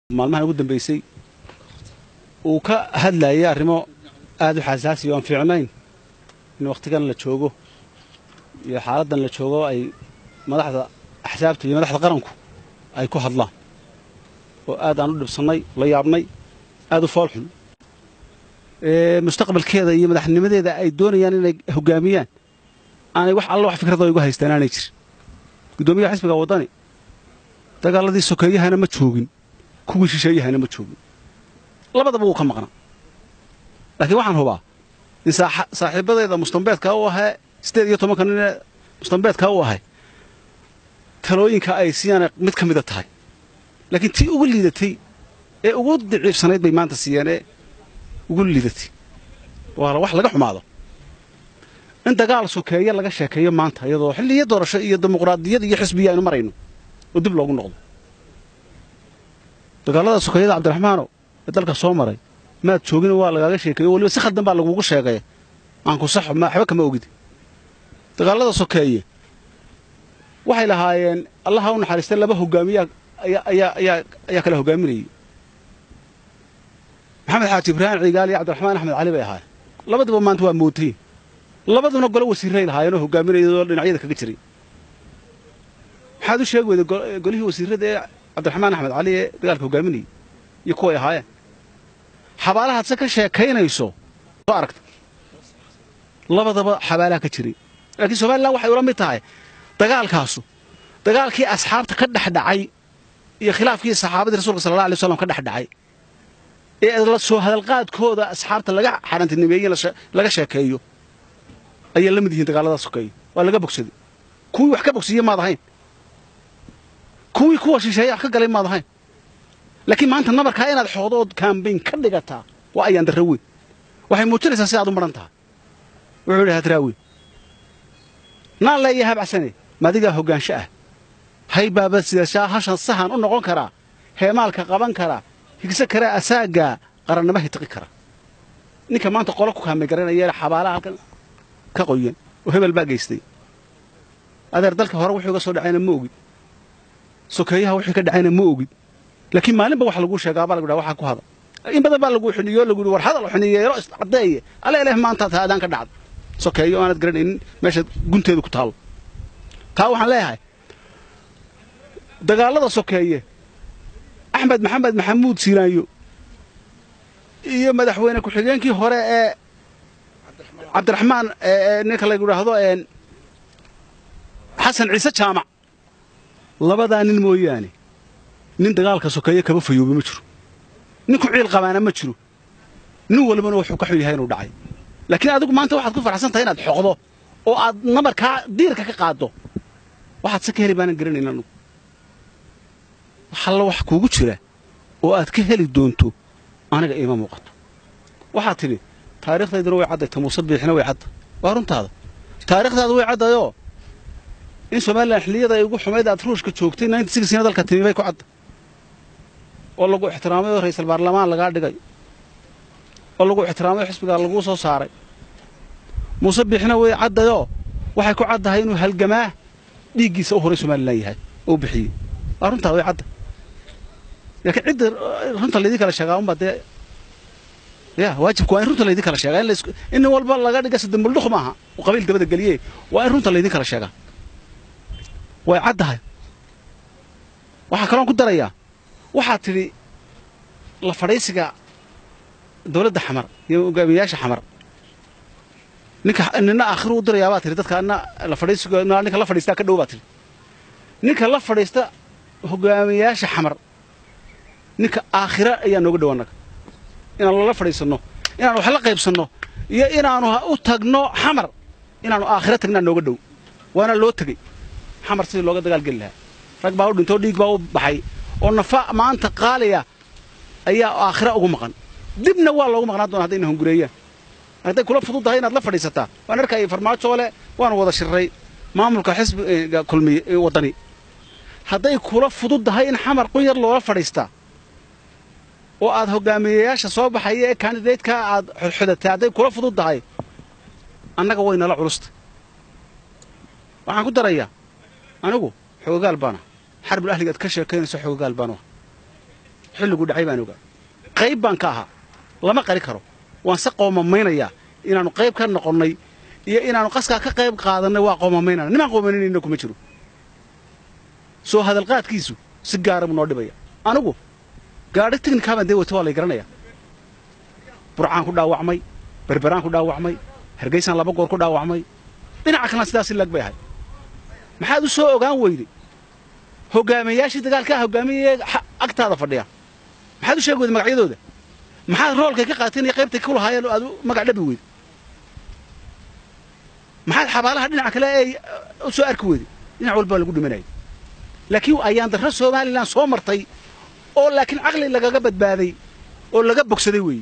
maalmahan ugu dambaysay uu ka hadlayay arrimo aad u xasaasiya o aan fiicnayn in wakhtigan la joogo iyo xaaladdan la joogo ay madaxda axsaabta iyo madaxda qaranku ay ku hadlaan oo aad aan u dhibsannay la yaabnay aad u foolxun mustaqbalkeeda iyo madaxnimadeeda ay doonayaan inay hoggaamiyaan aanay wax alla wax fikradoo igu haystaan aanay jirin guddoomiyaha xisbiga waddani dagaaladii sokeeyahana ma joogin kuwii shisheeyahana ma joogin labadaba wuu ka maqnaa laakiin waxaan hubaa in saaxiibadeeda mustambeedka u ahee siddeed iyo tobanka nin ee mustambeedka u ahay talooyinka ay siiyaan mid ka mida tahay laakiin tii ugu liidatay ee ugu daciifsanayd bay maanta siiyeen ee ugu liidatay waa wax laga xumaado in dagaal sokeeye laga sheekeeyo maanta iyadoo xilliyo doorasho iyo dimuqraadiyad iyo xisbiya aynu marayno oo dib loogu noqdo dagaalada sokeeyada cabdiraxmaano ee dalka soo maray maad joogin waa lagaaga sheekeeyo waliba si khaldan baa lagugu sheegay aan ku saxo waxba kama ogid dagaalada sokeeye waxay lahaayeen allaha u naxariistay laba hogaamiyaa ayaa kala hogaaminayay maxamed xaaji ibraahim ciigaal iyo cabdiraxmaan axmed cali bay ahaayeen labadiba maanta waa mootayin labaduna golo wasiirray lahaayeenoo hogaaminayadoo dhinacyada kaga jiray maxaad u sheegi weyday golihii wasiirrada ee cabdiraxmaan axmed cali ee dagaalka hogaaminayay iyo kuway ahaayeen xabaalahaad se ka sheekaynayso soo aragta labadaba xabaalaha ka jiray laakiin somalilan waxay ula mid tahay dagaalkaasu dagaalkii asxaabta ka dhex dhacay iyo khilaafkii saxaabadii rasuulka sala alla alay waslam ka dhex dhacay ee la soo hadalqaadkooda asxaabta laga xarantinemeeye laga sheekeeyo ayay la mid yihiin dagaalada sokeeye waa laga bogsaday kuwii wax ka bogsiiye maad ahayn kuwii kuwa shisheeye wax ka galay maad ahayn laakiin maanta nabarkaa inaad xoodo ood kaambayn ka dhigataa waa ayaan darra weyn waxay muujinaysaa si aad u maran tahay wuxuu yidhi hadraawi naan leeya habcsane madigaa hoggaansho ah haybaaba sidashaa hashan sahan u noqon karaa heemaalka qaban karaa higse karaa asaaggaa qarannimo hitiqi kara ninka maanta qolo ku kaamay garanaya xabaalaha halkan ka qoyan oo hebel baa geystay adeer dalka hore wuxuu iga soo dhacayna ma ogid sokeeyaha wixii ka dhacayna ma ogid laakiin maalinba wax laguu sheegaa baa lagu dhaha waxaa ku hada in badan baa laguu xuniyo lagu yidhi war hadal xuniyeelo iscaddeeye alla ilaahi maanta taadaan ka dhacda sokeeyo aanad garanaynin meesha gunteedu ku taallo taa waxaan leeyahay dagaallada sokeeye axmed maxamed maxamuud siinaanyo iyo madaxweyne ku-xigeenkii hore ee cabdiraxmaan ninka lagu idhaahdo xasan ciise jaamac labadaa nin mooyaane nin dagaalka sokeeye kaba fayoobe ma jiro nin ku ciil qabaana ma jiro nin walbana wuxuu ka xun yahay inuu dhacay laakiin adigu maanta waxaad ku farxsan tahay inaad xoqdo oo aad nabarkaa diirka ka qaaddo waxaad se ka heli baanan garanayn anugu waxalla wax kuugu jira oo aad ka heli doonto aniga iima muuqato waxaad tidhi taariikhdayduna way cadday ta muuse biixina way cadday waa runtaada taariikhdaada way caddayoo in somalilan xilliyada ay ugu xumayd aad ruushka joogtay na dalka timi bay ku cadda oo lagu ixtiraamay oo ra'iisul baarlamaan lagaa dhigay oo lagu ixtiraamay oo xisbigaa laguu soo saaray muuse biixina way caddayoo waxay ku caddahay inuu halgamaa dhiiggiisa u horay somalilan yahay oo bixiyey waa runtaa way cadda laakiin cidda runta laydin kala sheegaa unbaa dee ya waajibku waa in runta laydin kala sheegaa in nin walba laga dhiga sadambuldhuq maaha uu qabiil dabada geliye waa in runta laydin kala sheegaa way caddahay waxaa kaloon ku darayaa waxaad tidhi la fadhiisiga dawladda xamar iyo hogaamiyayaasha xamar ninka nina aakhiru u dirayaa baa tihi dadka na la fadhiisiga ninka la fadhiistaa ka dhow baa tihi ninka la fadhiista hogaamiyayaasha xamar ninka aakhira ayaa nooga dhow annaga inaanu lala fadhiisanno inaanu wax la qaybsanno iyo inaanu u tagno xamar inaanu aakhira tagnaa nooga dhow waana loo tegey xamar sidii looga dagaal geli lahaa rag baa u dhintoo dhiig baa u baxay oo nafa maanta qaaliya ayaa aakhira ugu maqan dibna waa loogu maqnaan doona haddayna hungureeyaan hadday kula fududdahay inaad la fadhiisataa waan arkayay farmaajo le waanu wada shirray maamulka xisbiga kulmiye waddani hadday kula fududdahay in xamar qun yar loola fadhiistaa oo aad hogaamiyayaasha soo baxaya ee kandidaydkaa aad xodxodatay hadday kula fududdahay annaga way nala culusta waxaan ku darayaa anigu xoogaal baana xarbul ahliga ad ka sheekaynayso xoogaal baanu xilligu dhacay baan ogaa qayb baan ka ahaa lama qari karo waan se qoomamaynaya inaannu qayb ka noqonnay iyo inaannu qaskaa ka qayb qaadannay waa qoomamaynana nimaan qoomaninayna kuma jiro soo hadalqaadkiisu si gaara buu noo dhibaya anigu gaadhi tiknikaabaan dee wata waa lay garanaya burcaan ku dhaawacmay berberaan ku dhaawacmay hargeysaan laba goor ku dhaawacmay dhinaca kalena sidaasi lag bay ahay maxaad u soo ogaan weyday hogaamiyayaashii dagaalkaa hogaamiyaya agtaada fadhiya maxaad u sheegi weyday magacyadooda maxaad roolkay ka qaateen iyo qaybtay ku lahaayeen oo aad magac dhabi weyday maxaad xabaalaha dhinaca kale ee u soo arki weyday dhinac walbaa lagu dhimanayay laakiin ayaan darro somalilan soo martay oo laakiin caqli lagaga badbaaday oo laga bogsaday weeye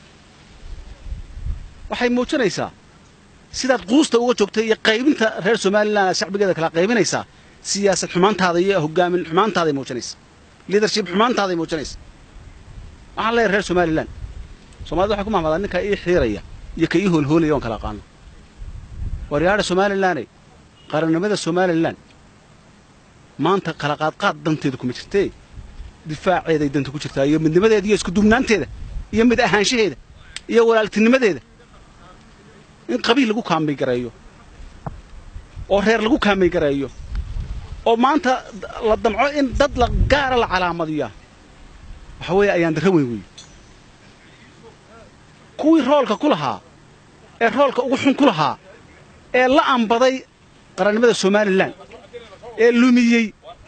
waxay muujinaysaa sidaad quusta uga joogtay iyo qaybinta reer somalilan aad shacbigeeda kala qaybinaysaa siyaasad xumaantaada iyo hogaamin xumaantaaday muujinaysa liadership xumaantaaday muujinaysa waxaan leeyahay reer somalilan somalida waxay ku mahmadaan ninkaa ii xiiraya iyo ka ii hoolhoolaya oon kala aqaano waryaadha somalilaney qarannimada somalilan maanta kala qaadqaad danteeda kuma jirtee difaaceeday danta ku jirtaa iyo midnimadeeda iyo iskuduubnaanteeda iyo mid ahaanshaheeda iyo walaaltinimadeeda in qabiil lagu kaamay gareeyo oo reer lagu kaamay gareeyo oo maanta la damco in dad la gaara la calaamadiyaa waxa weeye ayaan darro weyn weeye kuwii roolka ku lahaa ee roolka ugu xun ku lahaa ee la ambaday qarannimada somalilan ee lumiyey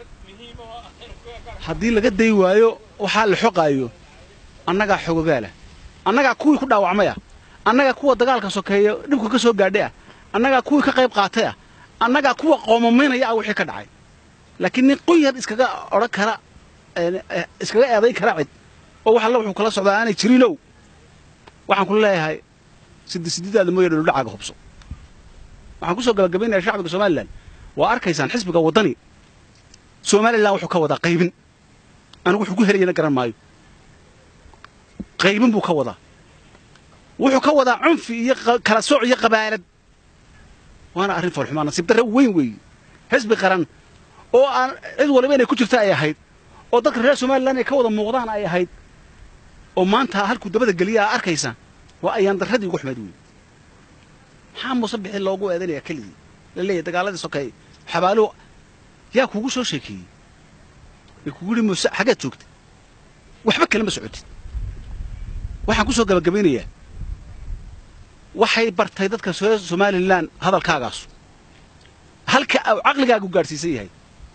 haddii laga day waayo waxaa la xoqaayo annagaa xogogaalah annagaa kuwii ku dhaawacmay ah annagaa kuwa dagaalka sokeeya dhibka ka soo gaadhay ah annagaa kuwii ka qayb qaatay ah annagaa kuwa qoomameynaya ah wixii ka dhacay laakiin nin qunyar iskaga odhan kara iskaga eeday kara cid oo wax alla wuxuu kala socdaa aanay jirinow waxaan ku leeyahay siddi sididaada mooya dholodhacaaga hubso waxaan ku soo gabagabaynaya shacbiga somalilan waa arkaysaan xisbiga waddani somalilan wuxuu ka wadaa qaybin anigu wuxuu ku helayana garan maayo qaybin buu ka wadaa wuxuu ka wadaa cunfi iyo kala sooc iyo qabaalad waana arrin foolxumaa nasiib darre weyn weeye xisbi qaran oo aan cid waliba inay ku jirta ay ahayd oo dadka reer somalilan ay ka wada muuqdaan ay ahayd oo maanta halkuu dabada geliya aa arkaysaan waa ayaan darradii ugu xumayd weeye maxaa muuse bixi loogu eedanaya keligii la leeyahy dagaaladii sokeeye xabaaluhu yaa kuugu soo sheekeeyey ee kugu yidhi muuse xaggaad joogta waxba kalema socotid waxaan ku soo gabagabaynayaa waxay bartay dadka reer somalilan hadalkaagaasu halka uu caqligaagu gaadhsiisan yahay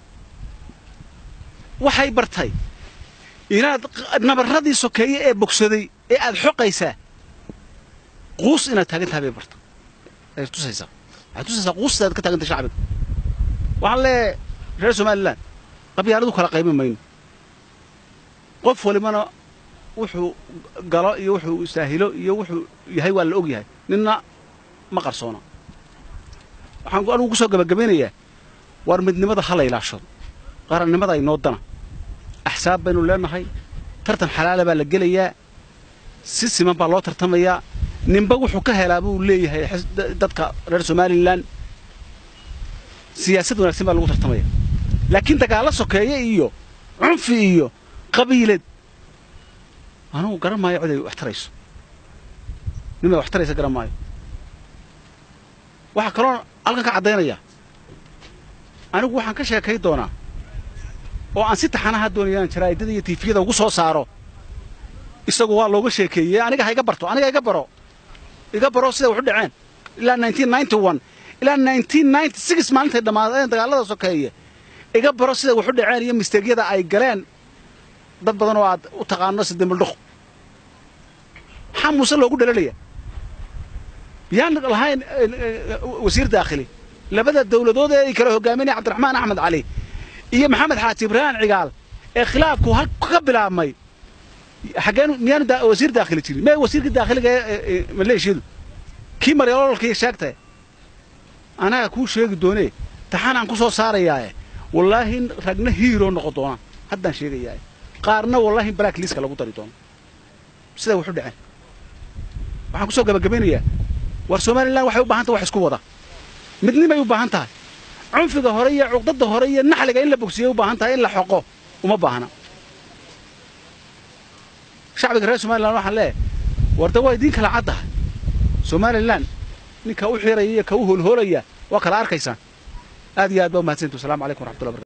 waxay bartay inaad nabarradii sokeeye ee bogsaday ee aad xoqaysaa quus inaad taagan tahay bay barta ay tusaysaa waxay tusaysaa quustaad ka taagantay shacbiga waxaan leeyahay reer somalilan qabyaaladu kala qaybin mayno qof walibana wuxuu galo iyo wuxuu saahilo iyo wuxuu yahay waa la og yahay ninna ma qarsoona waxaan anugu ku soo gabagabaynayaa waar midnimada ha la ilaashado qarannimada aynoo dana axsaab baynu leenahay tartan xalaala baa la gelayaa si siman baa loo tartamayaa ninba wuxuu ka helaa buu leeyahay dadka reer somalilan siyaasad wanaagsan baa lagu tartamaya laakiin dagaallo sokeeye iyo cunfi iyo qabiilad anugu garan maayo cid ay wax tarayso nimay wax taraysa garan maayo waxaa kaloo halkan ka caddaynaya anigu waxaan ka sheekay doonaa oo aan si taxanaha doonayaan jaraa'idada iyo tiifiyada ugu soo saaro isagu waa looga sheekeeyey aniga ha iga barto aniga iga baro iga baro siday wax u dhaceen ilaa ilaa maalintay dhammaadeen dagaallada sokeeye iga baro siday wax u dhaceen iyo misteegyada ay galeen dad badan oo aad u taqaano sidembaldhuq maxaa muuse loogu dhalalaya yaan lahayn wasiir daakhili labada dawladood ee ay kala hogaaminaya cabdiraxmaan axmed cali iyo maxamed xaaji ibraahim cigaal ee khilaafku hal ka bilaabmay xaggeen miyaanu wasiir daakhili jirin mee wasiirka daakhiliga ee maleeshiyadu kii maryoololkii sheegtay anaga kuu sheegi doonee taxanaan ku soo saarayaae wallaahi ragna hiiroo noqon doonaan haddaan sheegayaae qaarna wallaahi black liiska lagu dari doono siday waxu dhaceen waxaan ku soo gabagabaynayaa war somalilan waxay u baahan tahay wax isku wada midnimay u baahan tahay cunfiga hore iyo cuqdada hore iyo naxliga in la bogsiyay u baahan tahay in la xoqo uma baahna shacbiga reer somalilan waxaan leeyahay warda waa idiin kala caddahay somalilan ninka u xiraya iyo ka u hoolhoolaya waa kala arkaysaan aad iyo aad baa umahadsantu wasalaamu calaykum waraxmatullahi barakatu